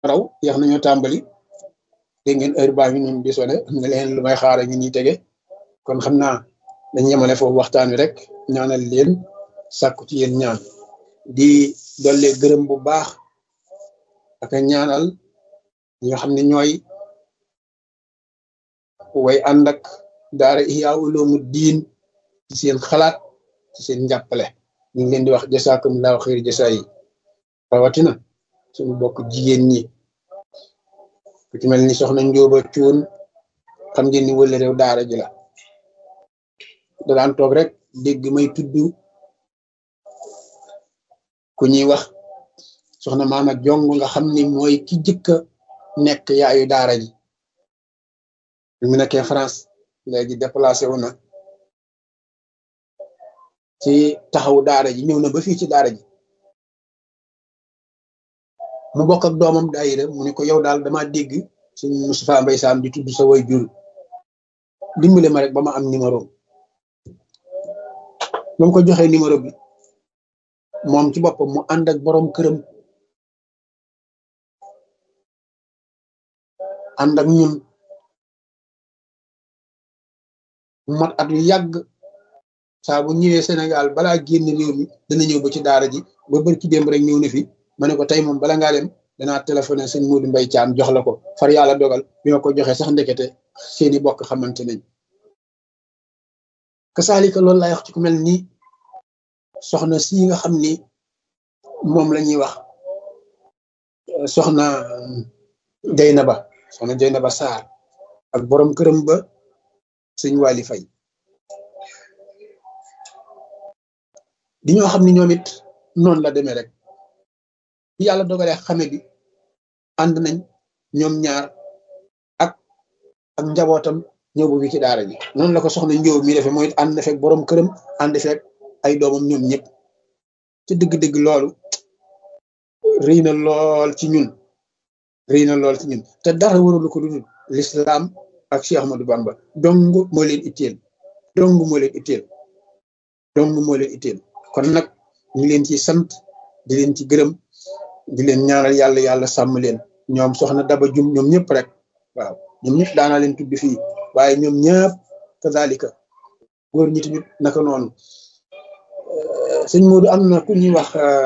raw yeex nañoo tàmbali dégg ngeen heure baa ngi noonu di sone am na leen lu may xaara ñu ñuy tege kon xam naa dañ yemale foofu waxtaan wi rek ñaanal leen sàkku ci yéen ñaan di dolle gërëm bu baax ak ñaanal ñi nga xam ne ñooy way ànd ak daara Ihya Ulumuddin ci seen xalaat ci seen njàppale ñu ngi leen di wax jasaakumullahu xayri jasaa yi rawatina suñu bokk jigéen ñi ku ci mel ni soxna Njóoba Cuun xam ngeen ni wële réew daara ji la da daan toog rek dégg may tudd ku ñuy wax soxna maama jong nga xam ni mooy ki jëkka nekk yaayu daara ji bi mu nekkee France léegi déplacé wu na ci taxawu daara ji ñëw na ba fii ci daara ji mu bokk ak doomam daayira mu ne ko yow daal dama dégg suñ Moustapha Mbaye Sam di tudd sa way jur dimbale ma rek ba ma am numéro ba mu ko joxee numéro bi moom ci boppam mu ànd ak borom këram ànd ak ñun mat at yu yàgg saa bu ñëwee Sénégal balaa génn réew mi dana ñëw ba ci daara ji ba bër ci démb rek ñëw na fi ma ne ko tey moom bala ngaa dem danaa téléphoné sëñ Modou Mbaye Thiam jox la ko far yàlla dogal bi ma ko joxee sax ndekete seeni bokk xamante nañ kasaalika loolu laay wax ci ku mel ni soxna si nga xam ni moom la ñuy wax soxna Jeynaba soxna Jeynaba Sarr ak borom këram ba sëñ Waly Faye di ñoo xam ni ñoom it noonu la demee rek bi yàlla dogalee xame bi ànd nañ ñoom ñaar ak ak njabootam ñëw bu fi ci daara ji noonu la ko soxna njóob mi defee mooy ànd na fekk borom këram ànd fekk ay doomam ñoom ñëpp ci dëgg-dëgg loolu rëy na lool ci ñun rëy na lool ci ñun te dara warulu ko dudul lislaam ak Cheikh Ahmadou Bamba dong moo leen itteel dong moo leen itteel dong moo leen itteel kon nag ñu leen ci sant di leen ci gërëm di leen ñaanal yàlla yàlla sàmm leen ñoom soxna Daba Jum ñoom ñëpp rek waaw ñoom ñëpp daanaa leen tudd fii waaye ñoom ñëpp kazalika góor ñi tamit naka noonu sëñ Modou am na ku ñuy wax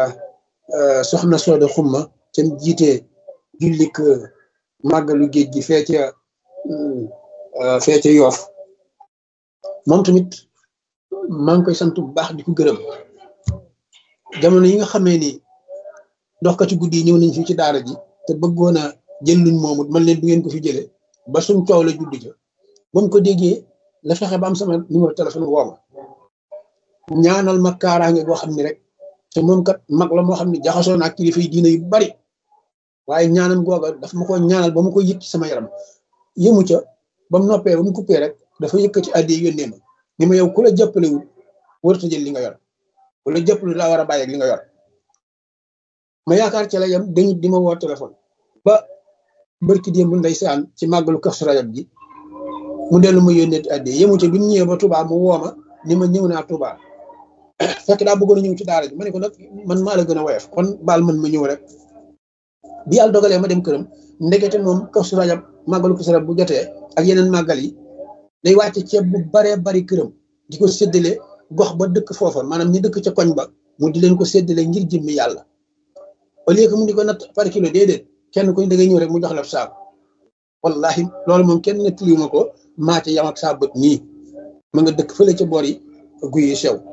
soxna Sooda Xumma te jiite jullik màggalu géej gi fee ca fee ca yoof moom tamit maa ngi koy sant bu baax di ko gërëm jamono yi nga xamee ni doxkati guddi yi ñëw nañ fii ci daara ji te bëggoon a jël luñ moomut man leen du ngeen ko fi jëlee ba suñ coow la judd ca ba mu ko déggee la fexe ba am sama numéro téléphone woo ma ñaanal ma kaaraange goo xam ni rek te moom kat mag la moo xam ne jaxasoo naa kilifa yi diina yu bari waaye ñaanam googa daf ma ko ñaanal ba ma ko yëg ci sama yaram yëmu ca ba mu noppee ba mu coupé rek dafa yëkkati addi yónnee ma ni ma yow ku la jàppalewul warut a jël li nga yor ku la jàppale laa war a bàyyi ak li nga yor ma yaakaar ci la yam dañu di ma woo téléphone ba barki démb ndeysaan ci màggalu Kazu Rajab ji mu dellu ma yónnee addi yëmu ca bi mu ñëwee ba Touba mu woo ma ni ma ñëw naa Touba fekk daa bëggoon a ñëw ci daara ji ma ne ko nag man maa la gën a woyof kon baal man ma ñëw rek bi yàlla dogalee ma dem këram ndekete moom Kazu Rajab màggalu Kazu Rajab bu jotee ak yeneen màggal yi day wàcce ceeb bu baree bari këram di ko séddale gox ba dëkk foofa maanaam ñi dëkk ca koñ ba mu di leen ko séddale ngir jëmmi yàlla au lieu que mu di ko natt par kilo déedéet kenn kuñ da ngay ñëw rek mu jox la saako wallahi loolu moom kenn nettaliwu ma ko maa ci yam ak saa bët nii ma nga dëkk fële ca boor yi guy yi sew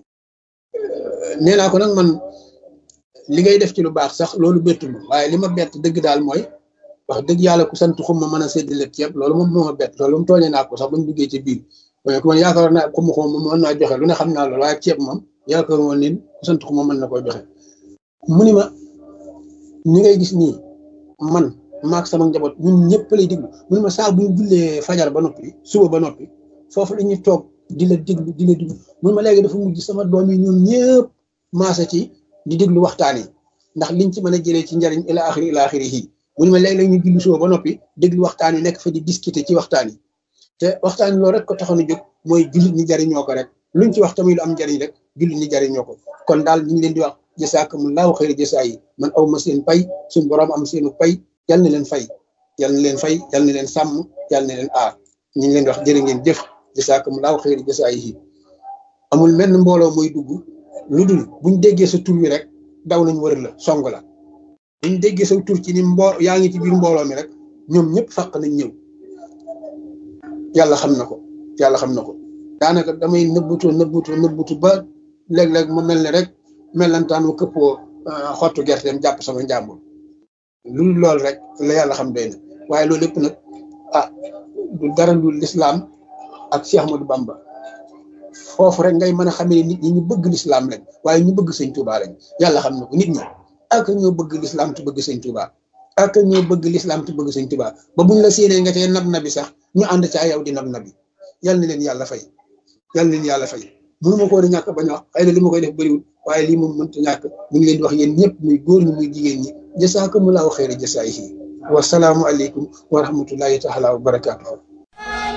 nee naa ko nag man li ngay def ci lu baax sax loolu bettu ma waaye li ma bett dëgg daal mooy wax dëgg yàlla ku sant xum ma mën a séddale ceeb loolu moom moo ma bett loolu moom tooñee naa ko sax bañ duggee ci biir waaye ku man yaakaar naa xum xum moom mën naa joxe lu ne xam naa loolu waaye ceeb moom yaakaar woon ni ku sant xum ma mën na koy joxe mu ni ma ñi ngay gis nii man maak sama njaboot ñun ñëpp lay déglu mu ni ma saa bu ñu jullee fajar ba noppi suba ba noppi foofu la ñuy toog di la déglu di la déglu mu ni ma léegi dafa mujj sama doom yi ñoom ñëpp maasa ci di déglu waxtaan yi ndax liñ ci mën a jëlee ci njariñ ila axiri ila axiri yi mu ni ma léeg-léeg ñu julli suba ba noppi déglu waxtaan yi nekk fa di discuter ci waxtaan yi te waxtaan yi loolu rek ko taxoon a jóg mooy jullit ñi jariñoo ko rek luñ ci wax tamit lu am njariñ rek jullit ñi jariñoo ko kon daal ñu ngi leen di wax jasaakumullahu xayra jasaa yi man aw ma seen pay suñ borom am seenu pay yal na leen fay yal na leen fay yal na leen sàmm yal na leen aar ñu ngi leen di wax jërë ngeen jëf jasaakumulaahu xayri jasaayihi amul menn mbooloo mooy dugg lu dul buñ déggee sa tur wi rek daw nañ wër la song la buñ déggee sa tur ci ni mbo yaa ngi ci biir mbooloo mi rek ñoom ñëpp fàq nañ ñëw yàlla xam na ko yàlla xam na ko daanaka damay nëbbutu nëbbutu nëbbutu ba léeg-léeg mu mel ne rek melantaan wu këppoo xottu gerteem jàpp sama njàmbur lu loolu rek la yàlla xam doy na waaye loolu lépp nag ah du dara lu lislaam ak Cheikh Ahmadou Bamba foofu rek ngay mën a xamee nit ñi ñu bëgg lislaam lañ waaye ñu bëgg sëñ Touba lañ yàlla xam na ko nit ñi ak ñoo bëgg lislaam te bëgg sëñ Touba ak ñoo bëgg lislaam te bëgg sëñ Touba ba buñ la séenee nga tee nab nabi sax ñu ànd ca yow di nab nabi yal na leen yàlla fay yal na leen yàlla fay mënu ma ko woon a ñàkk bañ a wax xëy na li ma koy def bëriwul waaye lii moom mënta ñàkk ñu ngi leen di wax yéen ñëpp muy góor ñi muy jigéen ñi jasaakumulaahu xayra jasaayihi wa salaamu aleykum wa rahmatullahi taala wa barakaatuhu